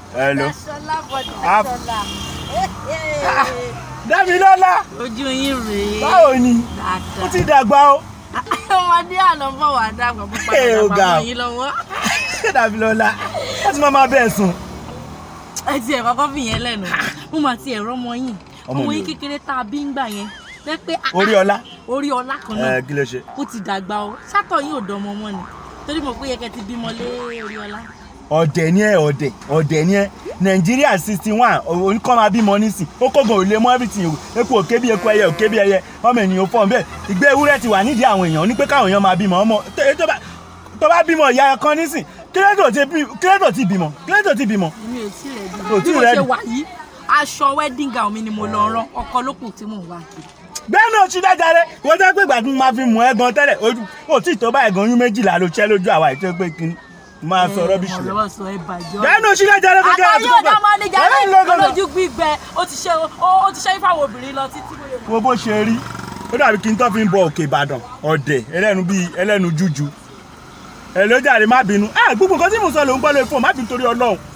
Hello. Daṣọlá bọ̀dì Ah. Daṣọlá. Dámilọ́lá Ojú yín rèé. báwo ni ó Dáadáa. ti dàgbà o Ọmọdé àná bọ̀ wá dàgbà púpọ̀ Ẹ ò dàgbà ga. mọ́ yín lọ́wọ́. Dámilọ́lá wọ́n ti máa máa bẹ́ẹ̀ sùn. Ẹ ti ẹ̀ kọ́kọ́ fi yẹn lẹ́nu. Mo máa ti ẹ̀rọ ọmọ yín. Ọmọ Ọmọ mi yín ò- kékeré tá a bí ń gbà yẹn. Jẹ́ pé ah, orí ah, ọlá orí ọlá kan ẹ náà. kí ló ṣe. Ó ti dàgbà o. Sátọ̀ yín ò dánmọ́ mọ́ ni. Torí mo pé yẹ kẹ́ ti bímọ lé orí ọlá. ọ̀dẹ̀ ni ẹ ọ̀dẹ̀ ọ̀dẹ̀ ni ẹ nàìjíríà sixty one oníkọ́ máa bímọ nísìn ó kógun ò lè mọ everything o eku òkè bí eku ẹyẹ òkè bí ẹyẹ ọmọ ènìyàn fọ́n bẹ́ẹ̀ ìgbé ewúrẹ́ ti wà nídìí àwọn èèyàn ní pé káwọn èèyàn máa bímọ ọmọ tó tó bá tó bá bímọ ìyá kan nísìn kílẹ̀tò ti bí- kílẹ̀tò ti bímọ kílẹ̀tò ti bímọ. Èmi ò tí rẹ̀ Ò bí. tí Bí mo rẹ̀ ṣe bí. wà yìí, aṣọ wedding gown mi ni mo lọ rán. Ọkọ ló kù tí mò ń wá kiri. bẹ́ẹ̀ náà ṣí dájáde wọ́n jẹ́ pé ìgbà tí mo máa fi mú ẹ gan tẹ́lẹ̀ ojú ò tí ì tó báyìí gan oyún méjìlá ló ṣẹ́ lójú àwa ìtọ́ pé kí n máa sọ rọ́bìṣì rẹ̀. Ọ̀rọ̀ sọ ẹ bàjọ́. bẹ́ẹ̀ náà ṣí dájáde kékeré àtàyè àti púpọ̀ ọ̀dọ́ ọmọ níjà ẹ̀ ń lọ́gọ́dọ̀. lójú gbígbẹ ó ti ṣe ó ti ṣe fáwọn obìnrin lọ títí bóyá. wo bó ṣe rí ó dàbí kí n tó fi ń bọ òkè ìbàdàn ọ̀dẹ̀ ẹlẹ́nu bíi ẹlẹ́nu jújú ẹ ló jàre má bínú ẹ gbogbo nǹkan tí mo sọ ló ń gbọ́ lórí fóònù má bínú torí ọlọ́run